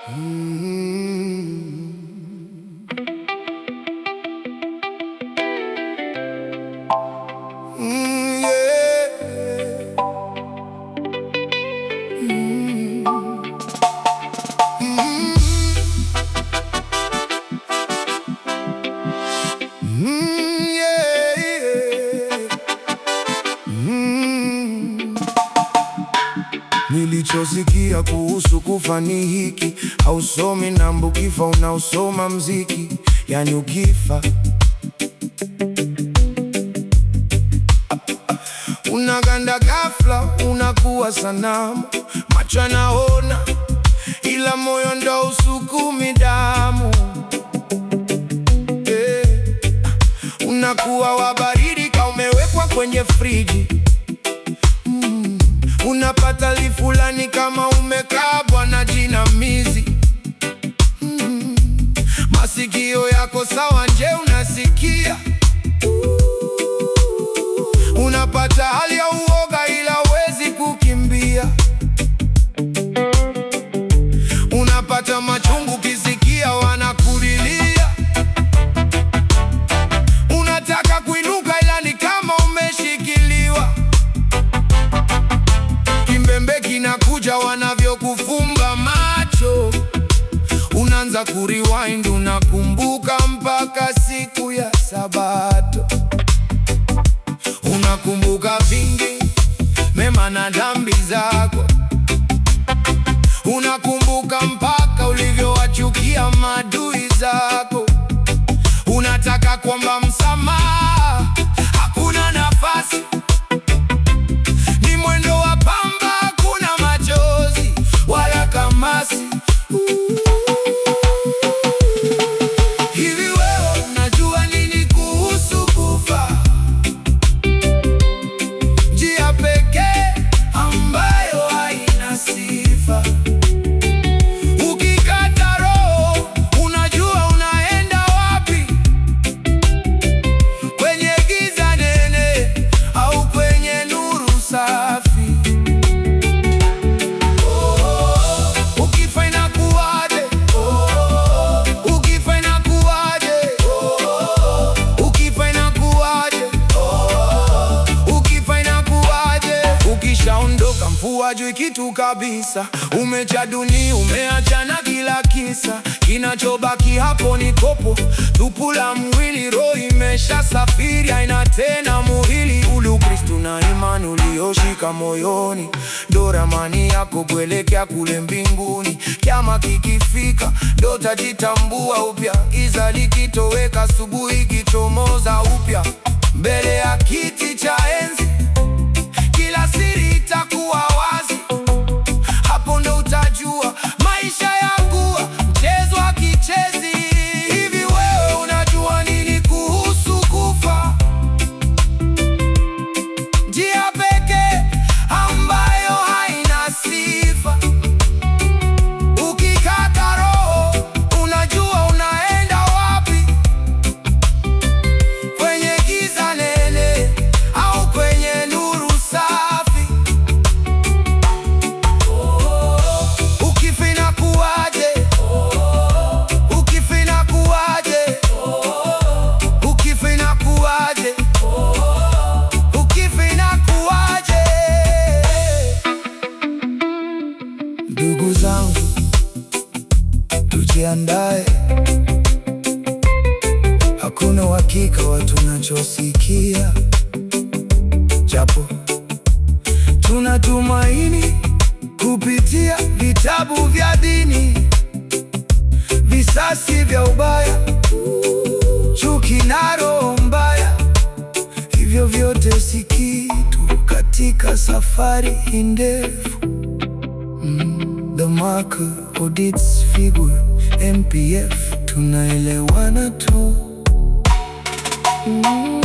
Mm, yeah. Mm. Mm. Mm, yeah, yeah. Mm. Nilichosikia kuhusu kufa ni hiki, hausomi namba ukifa, unausoma mziki. Yani ukifa unaganda ghafla, unakuwa sanamu, macho yanaona ila moyo ndo usukumi damu eh. Unakuwa wa baridi ka umewekwa kwenye friji mm. Unapata li fulani kama umekabwa na jinamizi mm. Masikio yako sawa nje unasikia Unapata hali ya uoga ila huwezi kukimbia. Unapata machungu kisikia wanakulilia. Unataka kuinuka ila ni kama umeshikiliwa. Kimbembe kinakuja wanavyokufumba macho. Unaanza kuriwind, unakumbuka mpaka siku ya Sabato. Unakumbuka vingi mema na dhambi zako, unakumbuka mpaka ulivyowachukia maadui zako. Unataka kwamba msamaha, hakuna nafasi, ni mwendo wa pamba, hakuna machozi wala kamasi. Hivi wewe unajua nini kuhusu kufa? Njia pekee ambayo haina sifa. Ukikata roho, unajua unaenda wapi? Kwenye giza nene au kwenye nuru safi? Oh, ukifa inakuwaje? Oh, ukifa inakuwaje? Oh, ukifa inakuwaje? Ukifa inakuwaje? Ukishaondoka mvua jui kitu kabisa, umecha dunia, umeachana kila kisa, kinachobaki hapo ni kopo tupu la mwili, roho imesha safiri, haina tena muhili. Ule Ukristu na imani ulioshika moyoni, ndo ramani yako kuelekea kule mbinguni. Kiama kikifika, ndo tajitambua upya, giza likitoweka, asubuhi kichomoza upya mbele ya kiti cha enzi kila siri itakuwa wazi, hapo ndo utajua maisha yangu mchezo wa kichezi. Hivi wewe unajua nini kuhusu kufa? Njia pekee ambayo haina sifa. Ukikata roho, unajua unaenda wapi? Kwenye giza nene au kwenye nuru safi? Ukifa inakuwaje? Ukifa inakuwaje? Ukifa inakuwaje? Ukifa inakuwaje? Ndugu zangu, tujiandae, hakuna uhakika wa tunachosikia, japo tunatumaini kupitia vitabu vya dini, visasi vya ubaya, chuki na roho mbaya, hivyo vyote si kitu katika safari hii ndefu. Mm, The Marker, Audits, Figure, MPF, tunaelewana tu. Mm.